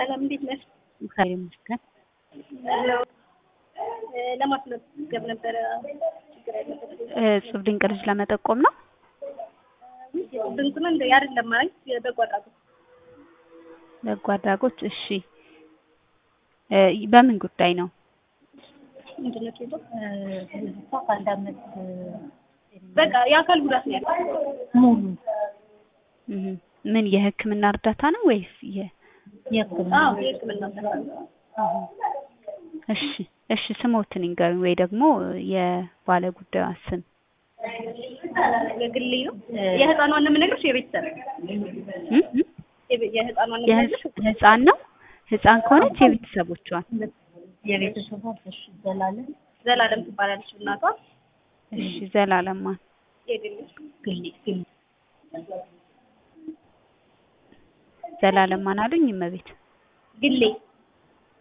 ሰላም እንዴት ነሽ? እግዚአብሔር ይመስገን። ለማስመዝገብ ነበረ ችግር ያለበት እጹብ ድንቅ ልጅ ለመጠቆም ነው። ድንቅ ነው እንደ አይደለም ማለት በጎ አድራጎት በጎ አድራጎት። እሺ እ በምን ጉዳይ ነው? ምንድን ነው ኬቶ እሷ ከአንድ አመት በቃ የአካል ጉዳት ነው ያለው ሙሉ እህ ምን የሕክምና እርዳታ ነው ወይስ የ የሕክምና አዎ የህክምና እርዳታ እሺ እሺ ስሞትን ይንገሩኝ ወይ ደግሞ የባለ ጉዳዩ ስም የግሌ ነው የህፃኗን ነው የምነግርሽ የቤተሰብ እ እ የቤ- የህፃኗን ነው የምነግርሽ የህፃ- ህፃን ነው ህፃን ከሆነች የቤተሰቦቿን የቤተሰቧ እሺ ዘላለም ዘላለም ትባላለች እናቷ እሺ ዘላለማን የግሌ ግሌ ግሌ ዘላለማን አሉኝ እመቤት ግሌ